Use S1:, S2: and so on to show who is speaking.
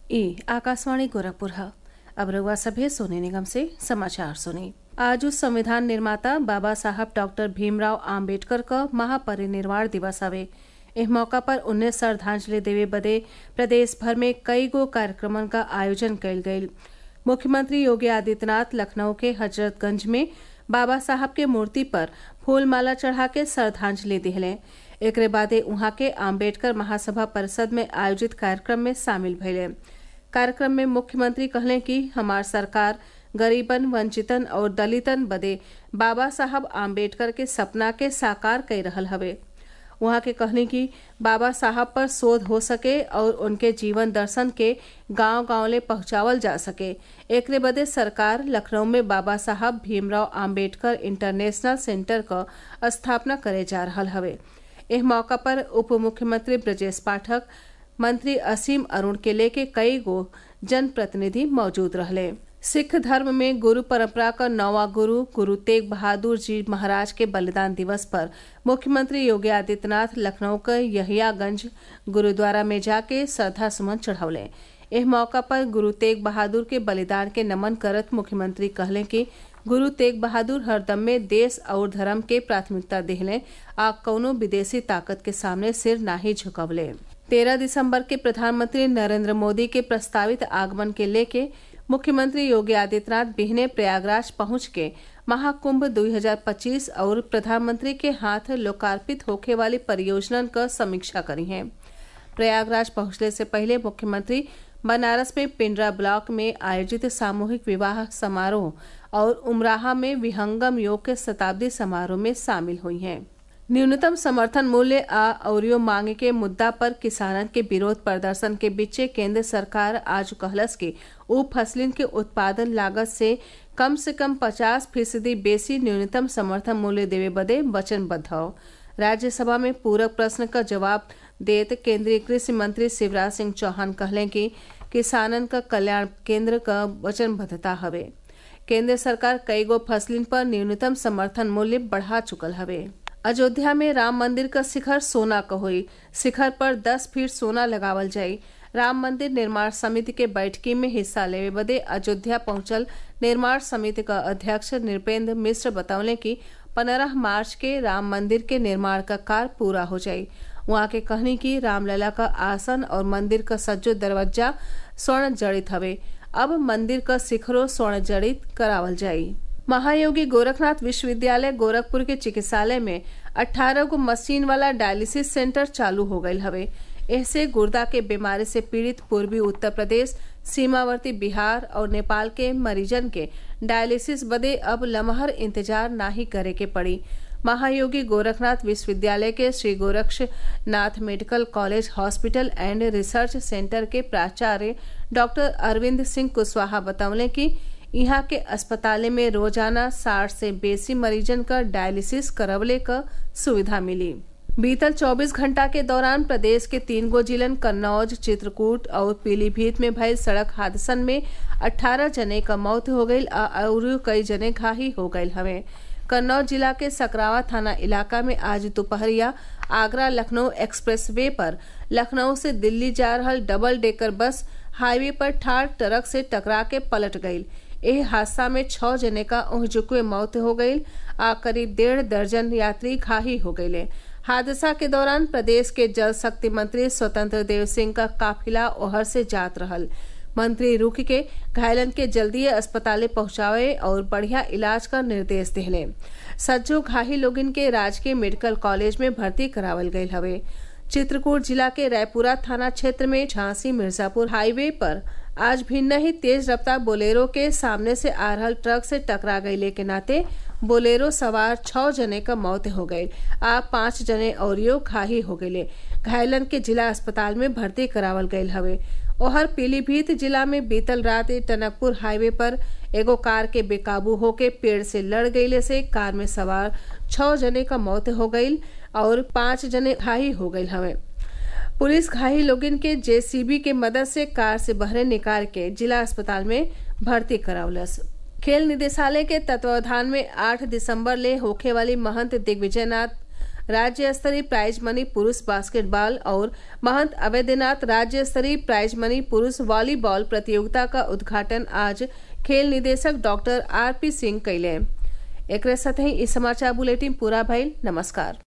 S1: ई आकाशवाणी गोरखपुर है अब रउआ सभे सोने निगम से समाचार सुनी आज उस संविधान निर्माता बाबा साहब डॉक्टर भीमराव आम्बेडकर क महापरिनिर्वाण दिवस हवे एह मौका पर उन्हें श्रद्धांजलि देवे बदे प्रदेश भर में कई गो कार्यक्रमन का आयोजन कइल गयी मुख्यमंत्री योगी आदित्यनाथ लखनऊ के हजरतगंज में बाबा साहब के मूर्ति पर फूल माला चढ़ा के श्रद्धांजलि दिहले एकरे बादे उहाँ के आम्बेडकर महासभा परिषद में आयोजित कार्यक्रम में शामिल भइले कार्यक्रम में मुख्यमंत्री कहले कि हमार सरकार गरीबन वंचितन और दलितन बदे बाबा साहब आम्बेडकर के सपना के साकार कर रहल हवे वहाँ के कहनी कि बाबा साहब पर शोध हो सके और उनके जीवन दर्शन के गांव गांव ले पहुंचावल जा सके एकरे बदे सरकार लखनऊ में बाबा साहब भीमराव आम्बेडकर इंटरनेशनल सेंटर क स्थापना करे जा रहल हवे एह मौका पर उप मुख्यमंत्री ब्रजेश पाठक मंत्री असीम अरुण के लेके कई गो जनप्रतिनिधि मौजूद रहले सिख धर्म में गुरु परंपरा का नौवा गुरु गुरु तेग बहादुर जी महाराज के बलिदान दिवस पर मुख्यमंत्री योगी आदित्यनाथ लखनऊ के यहियागंज गुरुद्वारा में जाके श्रद्धा सुमन चढ़ौले एह मौका पर गुरु तेग बहादुर के बलिदान के नमन करत मुख्यमंत्री कहले कि गुरु तेग बहादुर हरदम में देश और धर्म के प्राथमिकता दिहले आ कौनो विदेशी ताकत के सामने सिर नाही झुकवले तेरह दिसंबर के प्रधानमंत्री नरेंद्र मोदी के प्रस्तावित आगमन के लेके मुख्यमंत्री योगी आदित्यनाथ बिहने प्रयागराज पहुंच के महाकुंभ 2025 और प्रधानमंत्री के हाथ लोकार्पित होखे वाली परियोजनन क समीक्षा करी हैं प्रयागराज पहुंचने से पहले मुख्यमंत्री बनारस में पिंडरा ब्लॉक में आयोजित सामूहिक विवाह समारोह और उमराहा में विहंगम योग के शताब्दी समारोह में शामिल हुई हैं न्यूनतम समर्थन मूल्य आ औरियो मांगे के मुद्दा पर किसानन के विरोध प्रदर्शन के बीचे केंद्र सरकार आज कहलस कि ऊ फसलिन के उत्पादन लागत से कम से कम 50 फीसदी बेसी न्यूनतम समर्थन मूल्य देवे बदे वचनबद्ध हौ राज्यसभा में पूरक प्रश्न का जवाब देत केंद्रीय कृषि मंत्री शिवराज सिंह चौहान कहले कि किसानन का कल्याण केंद्र का वचनबद्धता हवे केंद्र सरकार कई गो फसलिन पर न्यूनतम समर्थन मूल्य बढ़ा चुकल हवे अयोध्या में राम मंदिर का शिखर सोना क होई शिखर पर 10 फीट सोना लगावल जाई राम मंदिर निर्माण समिति के बैठकी में हिस्सा लेवे बदे अयोध्या पहुंचल निर्माण समिति का अध्यक्ष नृपेंद्र मिश्र बतौले कि पंद्रह मार्च के राम मंदिर के निर्माण का कार्य पूरा हो जाई वहाँ के कहनी कि रामलला का आसन और मंदिर का सज्जो दरवाजा स्वर्ण जड़ित हवे अब मंदिर का शिखरो स्वर्ण जड़ित करावल जाई महायोगी गोरखनाथ विश्वविद्यालय गोरखपुर के चिकित्सालय में 18 गो मशीन वाला डायलिसिस सेंटर चालू हो गयल हवे ऐसे गुर्दा के बीमारी से पीड़ित पूर्वी उत्तर प्रदेश सीमावर्ती बिहार और नेपाल के मरीजन के डायलिसिस बदे अब लमहर इंतजार नाही करे के पड़ी महायोगी गोरखनाथ विश्वविद्यालय के Shri Gorakshnath medical college hospital and research centre के प्राचार्य डॉक्टर अरविंद सिंह कुशवाहा बतौले कि यहाँ के अस्पताल में रोजाना साठ से बेसी मरीजन का डायलिसिस करवले क सुविधा मिली बीतल 24 घंटा के दौरान प्रदेश के तीन गो जिलन कन्नौज चित्रकूट और पीलीभीत में भयल सड़क हादसन में 18 जने का मौत हो गई और कई जने घाही हो गये हवे कन्नौज जिला के सकरावा थाना इलाका में आज दोपहरिया आगरा लखनऊ एक्सप्रेस वे पर लखनऊ से दिल्ली जा रहा डबल डेकर बस हाईवे पर ठार ट्रक से टकरा के पलट गयी एह हादसा में छह जने का ओहजुकुए मौत हो गई आ करीब डेढ़ दर्जन यात्री घाही हो गये हादसा के दौरान प्रदेश के जल शक्ति मंत्री स्वतंत्र देव सिंह का काफिला ओहर से जात रहल मंत्री रुक के घायलन के जल्दी अस्पताले पहुंचावे और बढ़िया इलाज का निर्देश दिले सज्जो घाही लोगिन के राजकीय मेडिकल कॉलेज में भर्ती करावल गये हवे चित्रकूट जिला के रायपुरा थाना क्षेत्र में झांसी मिर्जापुर हाईवे पर आज भिन्न ही तेज रफ्तार बोलेरो के सामने से आ रहा ट्रक से टकरा गई के नाते बोलेरो सवार छह जने का मौत हो गई आ पांच जने औरियो घाही हो गये घायलन के जिला अस्पताल में भर्ती करावल गयल हवे ओहर पीलीभीत जिला में बीतल रात टनकपुर हाईवे पर एगो कार के बेकाबू होके पेड़ से लड़ गईले से कार में सवार छह जने का मौत हो गई और पांच जने घाही हो गये हवे पुलिस घायल लोगिन के जेसीबी के मदद से कार से बहरे निकाल के जिला अस्पताल में भर्ती करावलस खेल निदेशालय के तत्वावधान में 8 दिसंबर ले होखे वाली महंत दिग्विजयनाथ राज्य स्तरीय प्राइज मनी पुरुष बास्केटबॉल और महंत अवैधनाथ राज्य स्तरीय प्राइज मनी पुरुष वॉलीबॉल प्रतियोगिता का उद्घाटन आज खेल निदेशक डॉक्टर आर पी सिंह कैले एक साथ ही इस समाचार बुलेटिन पूरा भइल नमस्कार